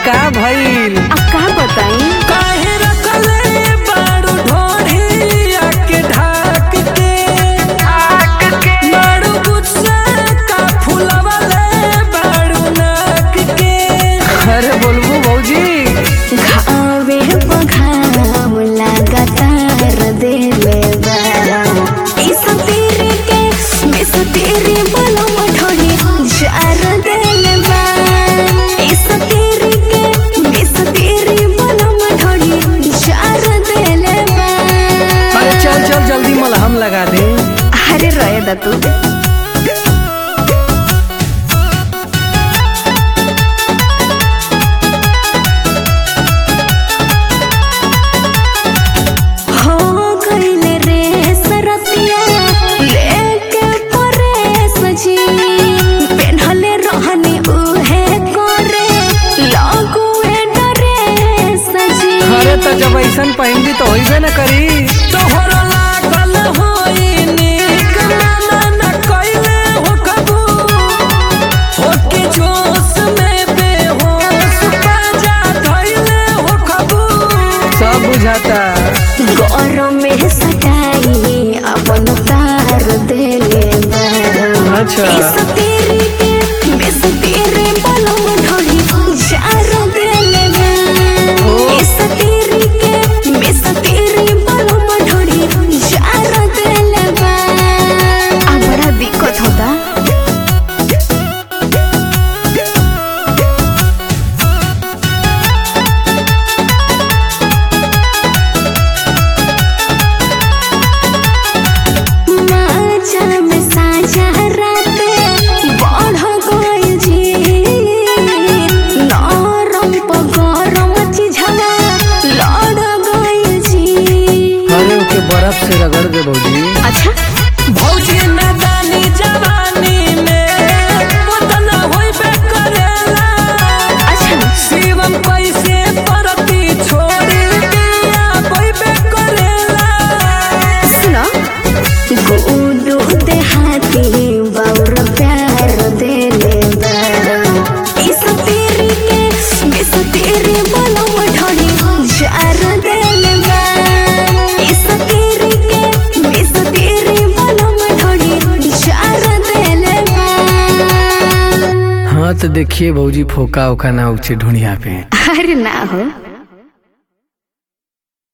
का भइल अब का बताई काहे रखले बाड़ू ढोढ़िया के ढाक के बाड़ू गुस्सा का फुलवले बाड़ू नाक के अरे बोलबू भौजी घावे बघाव लगातार देले बाराम इस तेरे के मिस तेरे बोलो मठोरी जार देले बाराम इस तेरे के मिस तेरे बोलो मठोरी जार देले बाराम अरे चल चल जल्दी मलहम लगा दे अरे रोए दा तू हो गइले रे सरतिया लेके परे सजी पेन्हले रहनी उहे करे लगुए डरे सजी अरे तो जब ऐसन पहनबी तो होइबे न करी तोहरा लागल होई नीक माना न कइले हो कबू होके जोश में बेहोश बाजा धइले हो कबू सब बुझाता गौरव में सटाई अपन तार देले बारा अच्छा। इस तेरे के मिस तेरे बलम ढोली जार देले बारा ओ। इस तेरे के मिस तेरे बलम ढोली जार देले बारा अब बड़ा दिक्कत होता माचा में साझा राते बढ़ गइल जी नरम प गरम चिझवा लड़ गइल जी अरे ओके बर्फ से रगड़ दे भौजी अच्छा भौजी नादानी जवानी में उतना होइबे करेला अच्छा शिवम कैसे परती छोड़ी दिया होइबे करेला सुनो गुडू देहाती बाउर प्यार देले बारा इस तेरे के मिस तेरे बोलो मठोड़ी जार देले बारा इस तेरे के मिस तेरे बोलो मठोड़ी जार देले बारा हाँ तो देखिए भौजी फोका ओका ना उचे ढूंढिया पे अरे ना हो